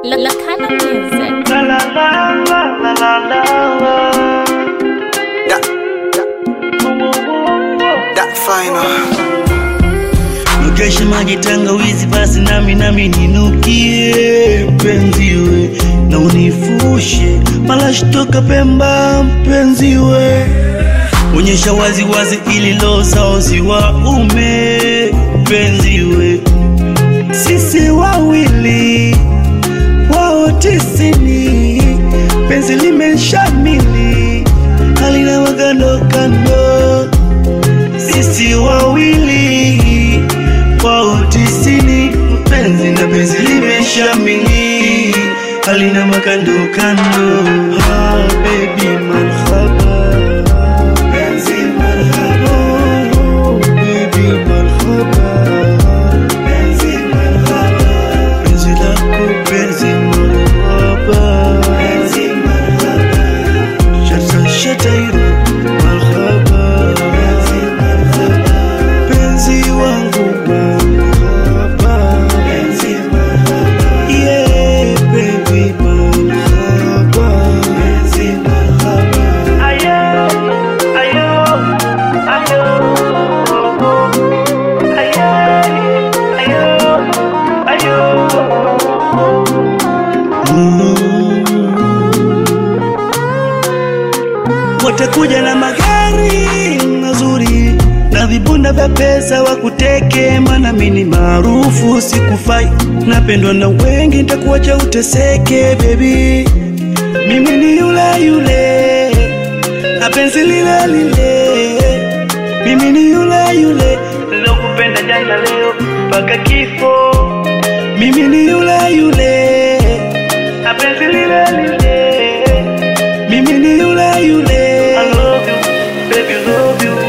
La La Kana Music. La la la la la la la. That, that final. Mkesha maji tangawizi, basi nami nami ninukie mpenziwe, na unifushe malashi toka Pemba mpenziwe, onyesha wazi wazi ili lo sauzi wa ume mpenziwe, sisi wawili wao tisini, penzi limeshamili halina magando kando sisi wawili wao tisini, mpenzi na penzi limeshamili, halina makando kando. Ah, baby marhaba, penzi marhaba, oh, baby marhaba, penzi marhaba, penzi lako penzi marhaba, penzi marhaba, shata shatairo marhaba, penzi marhaba, penzi wangu marhaba, penzi marhaba, yeah baby marhaba, penzi marhaba, ayo ayo ayo ayo ayo watakuja na magari mazuri na vibunda vya pesa wakuteke, maana mimi maarufu sikufai, napendwa na wengi, nitakuacha uteseke baby. Mimi ni yule yule na penzi lile lile, mimi ni yule yule nilokupenda jana, leo mpaka kifo. Mimi ni yule yule na penzi lile lile, mimi ni yule yule. I love you, baby, love you.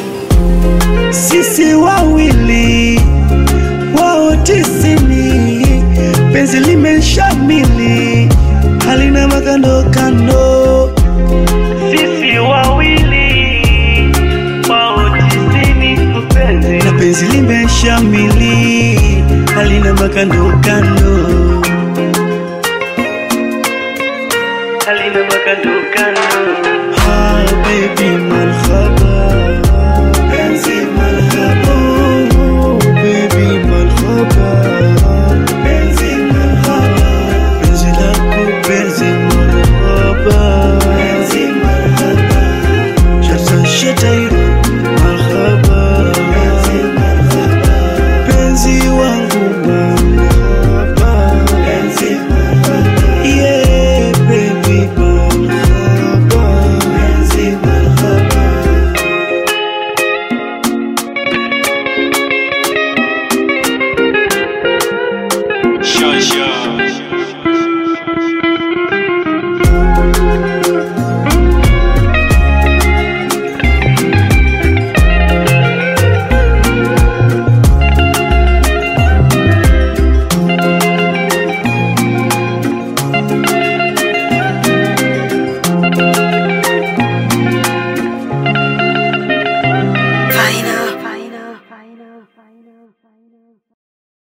Sisi wawili wao tisini, penzi limeshamili, halina makando kando. Sisi wawili wao tisini, mpenzi na penzi limeshamili, halina makando kando, halina makando kando. Ah, baby marhaba, penzi marhaba, oh, baby marhaba, penzi marhaba, penzi lako penzi marhaba, penzi marhaba, shata shatairo marhaba, penzi marhaba, penzi wangu marhaba, penzi marhaba, yeah baby marhaba, penzi marhaba. Shasha